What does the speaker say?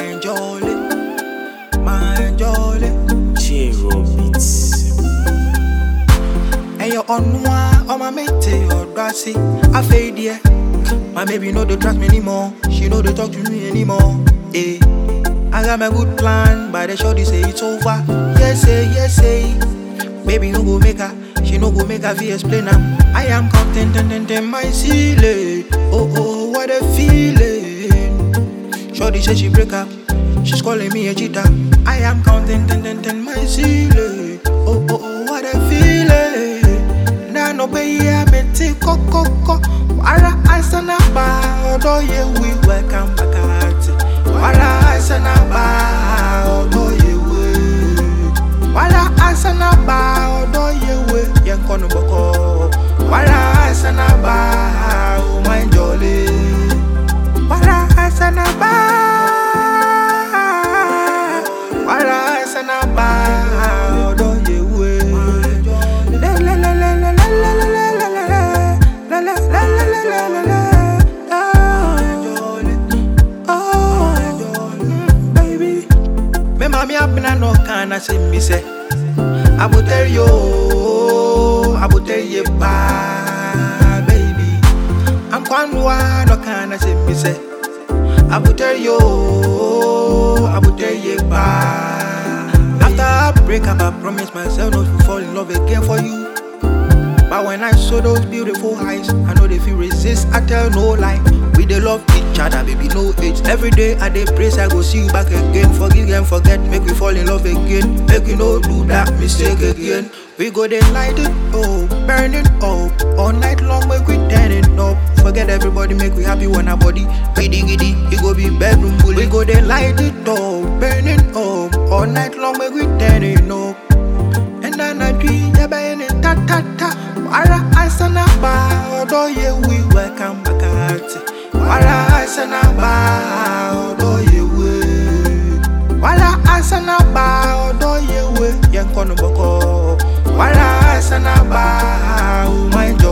my jolly, my jolly. J-Roll Beats. And you're on one, on my mate, or grassy. I fade yeah. My baby know they trust me anymore. She know they talk to me anymore. Eh. I got my good plan, but they sure they say it's over. Yes, say, yes, say. Baby, no go make her. She no go make her feel explain am. I am content and then then my ceiling. Oh, oh, what a feeling. Shorty say she break up. She's calling me a cheater. I am counting ten ten ten my ceiling. Oh oh oh what a feeling. Na no be ya me ti koko ko. Wara asana ba odo ye we welcome back at. Wara asana ba odo ye we. Wara asana ba odo ye we. Yen kono boko. Wara asana ba oh my jolly. Wara asana ba. Wara asana ba odo ye we. Le le le le le le le le le le le le le le le le le le le. Oh, mm, baby. Me mami abina no kana se mi se. Abuter yo, abuter ye ba, baby. I'm kwanwa no kana se mi se. Abuter yo, abuter ye ba. After I break up, I promise myself not to fall in love again for you. But when I saw those beautiful eyes, I know they feel resist. I tell no lie. We they love each other, baby, no age. Every day I dey praise, I go see you back again. Forgive and forget, make we fall in love again. Make we no do that mistake again. We go then light it up, burn it up. All night long, make we turn it up. Forget everybody, make we happy when our body giddy giddy. It go be bedroom bully. We go then light it up, burn it up. All night long, make we turn it up. And then I dream ya by any ta ta ta. Wara asana ba odo ye we welcome back at. Wara asana ba odo ye we. Wara asana ba odo ye we. Yen kono boko. Wara asana ba oh my